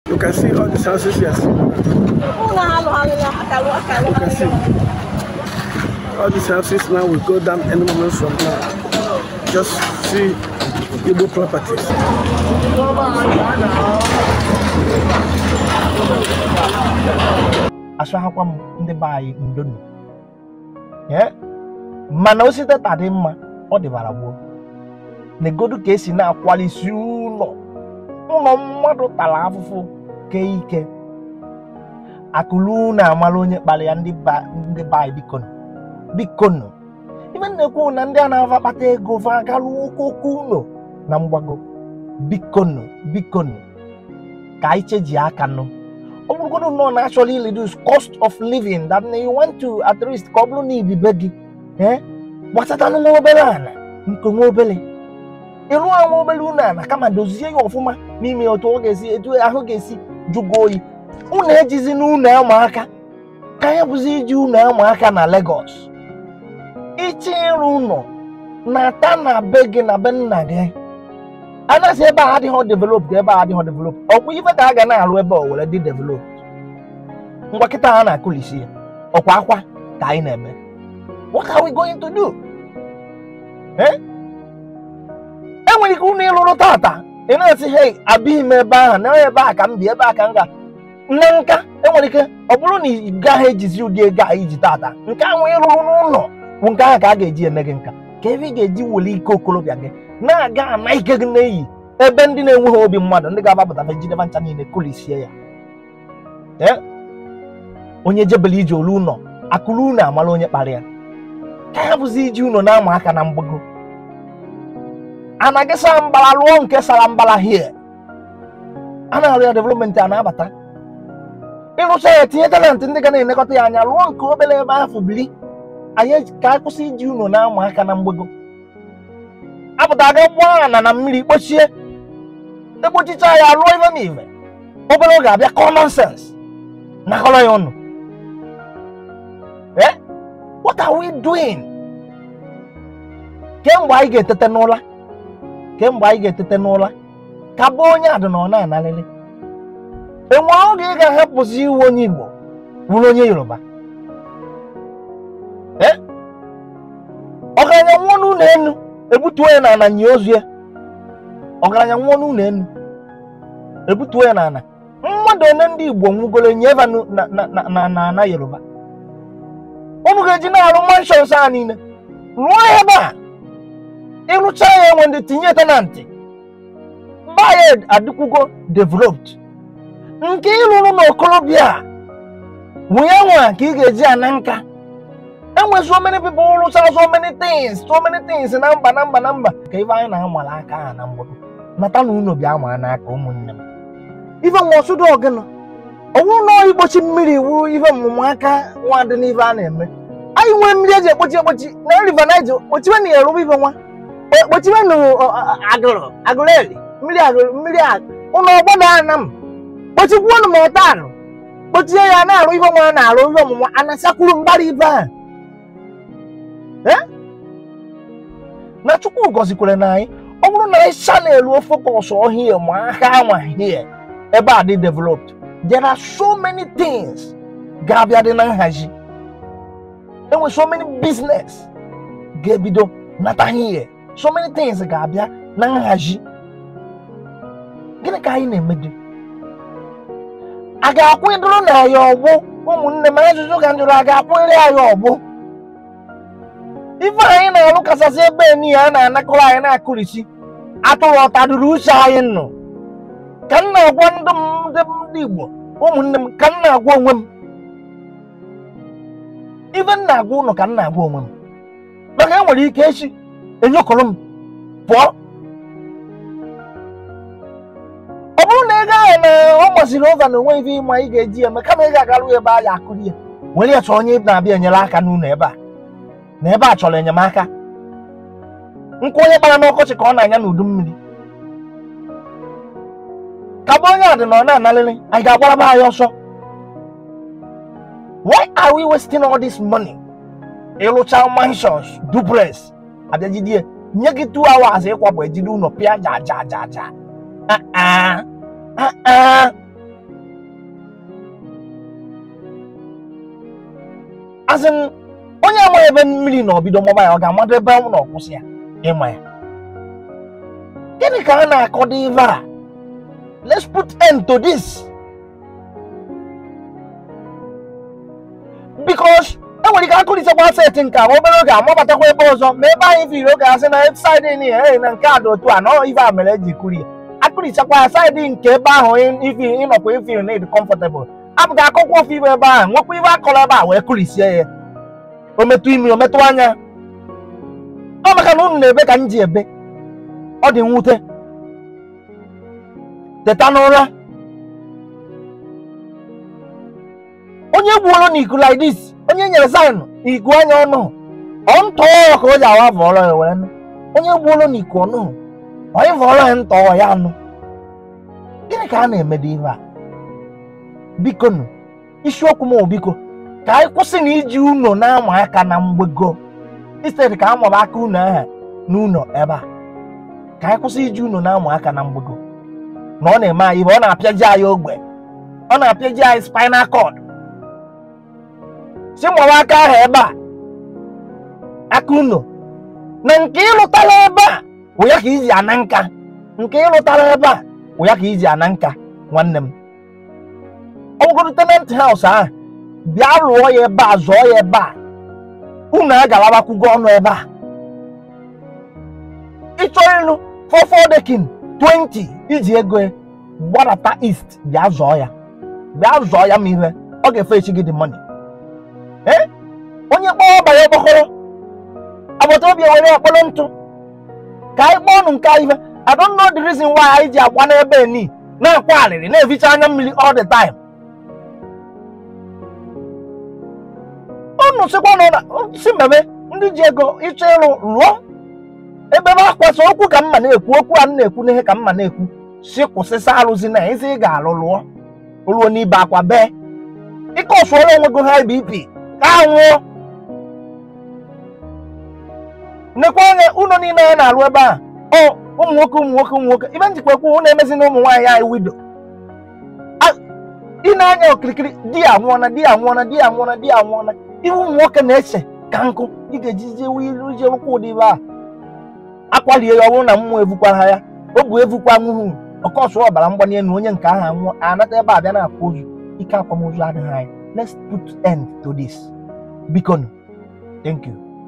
You can see all the houses here. You can see all these houses now will go down any moment from now. Just see Igbo properties. asụghakwa m ndị be anyị ndonu ee mana osite ta dị mma ọ dịbara gboo negodu ka esi na-akwalisi ụlọ ụlọ mmadụ tara afụfụ kee ike akụlu na-amara onye kpara ya ndị ba ndị be anyị bikonu bikonu ibe m na-ekwu na ndị a na-ava akpata ego va garuo okooko ụlọ na mgbago bikonu bikonu ka anyị cheji aka nụ ọ bụrụgodu nnọọ na actually reduce cost of living that you want to at least ka ọ bụrụ na ibibe gị ee gbasatanụ nwa obere ala nke nwa obere ịrụ nwa obere ụlọ ala kama dozie ya ọfụma n'ime otu ọ ga-esi etu ahụ ga-esi jụgo oyi unu ejizi n'ụlọ ụmụaka ka anyị bụzi iji ụlọ ụmụaka na Lagos ichi ịrụ ụlọ na-ata na be gị na be nna gị anasị ebe a adịghị develop ka ebe a adịghị develop ọkwa ife ka a ga na-alụ ebe ọ were dị develop ngwa kịta ha na-akụlisi ya ọkwa akwa ka anyị na-eme what are we going to do Eh? enwere ike ụnụ ịlụrụ tata ị na-asị hei abịghị m ebe ahụ na ebe a ka m bi ebe a ka m ga nne nka enwere ike ọ bụrụ na ị gaghị ejizi ụdị ego a iji tata nke ahụ ịrụrụ n'ụlọ bụ nke ahụ ka a ga-eji eme gị nka ka ebe ị ga-eji weli ike okorobịa gị na-aga ana ike gị na-eyi ebe ndị na-enweghị obi mmadụ ndị ga-agbapụta jideba ncha niile kulisie ya Ee? onye jebele ije olu ụlọ akụrụ ụlọ amala onye kpara ya ka ya bụzi iji ụlọ na-ama aka na mgbago anaghị sara mbara lụọ nke sara mbara hie a na-arụ ya development a na-abata ịrụcha ya tinye talent ndị ga na-elekọta ya anya lụọ nke obere ebe ahụ bili anyị ka anyị kwụsị iji ụlọ na-ama aka na mgbago apụta aga gbaa ana na mmiri kpochie ekpochicha ya lụọ ife na ife obere oge abịa common sense nakọrọ ya ọnụ eh what are we doing kemgbe anyị ga-etete n'ụla kemgbe anyị ga-etete n'ụla ka bụ onye adị na ọ na-analịlị enwere oge ị ga-ahapụzi iwu onye Igbo bụrụ onye Yoruba eh ọgaranya nwụọ n'ụlọ enu ebutuo ya n'ala nye ozu ya ọgaranya nwụọ n'ụlọ enu ebutuo ya n'ala mmadụ one ndị Igbo nwugoro nyeva na na na na na na Yoruba unu ga-eji na-arụ manshons a niile rụọ ya ebe a ịrụcha ya enwe ndị tinye tenantị mba ya adịkwugo developed nke ịrụrụ n'okorobịa wụnye nwa ka ị ga-eji ana nka enwe so many people rụcha so many things so many things na mba na mba na mba ka ife anyị na-amala aka ha na mgbọdụ nata na unu bịa maa n'aka ụmụnne m ife nwa ọsụdụ ọgịnụ ọwụ na igbochi mmiri wuru ife mmụmụ aka nwa dị n'ife a na-eme anyị nwee mmiri eji ekpochi ekpochi na river Niger kpochiwe na ya eruba ife nwa kpochiwe na agụrụ agụrụ eli mmiri agụrụ mmiri ụlọ ọgbọ na ana m kpochikwuo na ma ọta arụ kpochie ya na-arụ ife nwa na-arụ ife ọmụmụ anasakwuru mbara ife a na chukwu gọzikwere na anyị ọ bụrụ na anyị chanel focus ọhịa ma aka anwa here ebe a dị developed there are so many things ga-abịa dị na nhazi enwe so many business ga-ebido nata here so many things ga-abịa na nhazi gịnị ka anyị na-emedo a ga-akwụdoro na ya ọgbụ ụmụnne m ajụjụ ka njụrụ a ga-akwụnyere anyị ọgbụ ife anyị na-arụ kachasị ebe niile a na-anakọrọ anyị na-akụrisi atụrụ ọtaduru uche anyị nọ ka m na-agwa ndị ndị Igbo ụmụnne m ka m na-agwa onwe m ife m na-agwa ụlọ ka m na-agwa onwe m maka e nwere ike echi enyokọrọ m pụọ ọ bụrụ na ego ahụ na ọ masịrị ova na onwe ife ịma ị ga-eji eme kama ị ga-agarụ ebe a ya akụri ya were ya chọọ onye na-abịa enyere aka n'ụlọ ebe a na ebe a chọrọ enyemaka nkụ onye gbara n'ọkọchị ka ọ na-anya n'udu mmiri ka bụ onye a dị na ọ na-analịrị anyị ga-agbaraba anyị ọsọ why are we wasting all this money ịlụcha mansions duplex abịajidie nye gị two hours ịkwapụ ejide ụlọ pịa ja ja ja ja as in onye amaghị ebe mmiri na obido mọba ya ọ ga-amado ebe ọ na ọkwụsị ya ịma ya gịnị ka a na-akọdo ive a let's put end to this because enwere ike akụlitekwa seti nke a ma obere oge amabatakwa ebe ọzọ ma ebe anyị firi oge asị na saịdị ni ee na nke a dị otu a nọ ife a mere eji kuri ya akụlichakwa ya saịdị nke ebe ahụ ifi ịnọkwa ifil na ịdị comfortable apụga akụkọ ofe ibe ebe ahụ nwekwa ibe akọrọ ebe a wee kụlisie ya o metụ imi o metụ anya ọ maka na unu na-ebe ka m ji ebe ọ dị mwute teta n'ụra onye gbuoro n'iku like this onye nyere sign n'iku anya ọnụ ọ ntọ ka o ji awa vọrọ ya were nụ onye gbuoro n'iku ọnụ onye vọrọ ya ntọ ya anụ gịnị ka a na-emedo ihe a biko nụ isiokwu m biko ka anyị kwụsị na iji uno na-ama aka na mgbego instead ka a maba aka unu aha n'ụlọ ebe a ka anyị kwụsị iji unu na-amụ aka na mgbago na ọ na-eme anyị ihe ọ na-apịaji anyị ogbe ọ na-apịaji anyị spinal cord si mụwa aka ahụ ebe a aka unu na nke ịlụtara ebe a wụ ya ka iji ana nka nke ịlụtara ebe a wụ ya ka iji ana nka nwanne m ọ bụgodo tenant house ahụ bịa lụọ ya ebe a zụọ ya ebe a unu agalabakwugo ọnụ ebe a ịchọ ịlụ fọfọdekin 20 iji ego ya gbadata east bịa zọọ ya bịa zọọ ya ma ihe ọ ga-efe echi gị dị mọni ee onye kpọọ ọbara ọgbakọrọ agbata obi ewere ọkpọrọ ntụ ka anyị kpọọ ọnụ nke ihe I don't know the reason why anyị ji agba n'ebe ni na-akwa arịrị na-eficha anya mmiri all the time unu sịkwa na si mmemme ndị ji ego ịchọ ịrụ rụọ ebe m akwasị okwu ka mma na-ekwu okwu a m na-ekwu n'ihe ka mma na-ekwu si kwụsịsa arụzi na ezi ị ga-alụ lụọ ruo n'ibe akwa bee ike ọsụọla onwe gị high BP ka a nwụọ nekwa anya ụlọ niile anyị na-alụ ebe a ọ ụmụ nwoke ụmụ nwoke ụmụ nwoke ibe njikwa ekwu ụnụ emezi na ụmụ nwaanyị anyị wido ị na-anya okirikiri di ya nwụọna di ya nwụọna di ya nwụọna di ya nwụọna ihe ụmụ nwoke na-eche ka nkụ ị ga-eji jewe ilu ije rụkwa ụdị ibe a akwalie ya ọ bụrụ na mmụọ evukwara ya o bu evukwa nwuhu ọkọsụ ọbara mgbali elu onye nke ahụ anwụọ anata ebe a bịa na-akwa ozu ike akwamozu adịghị anyị let's put end to this biko thank you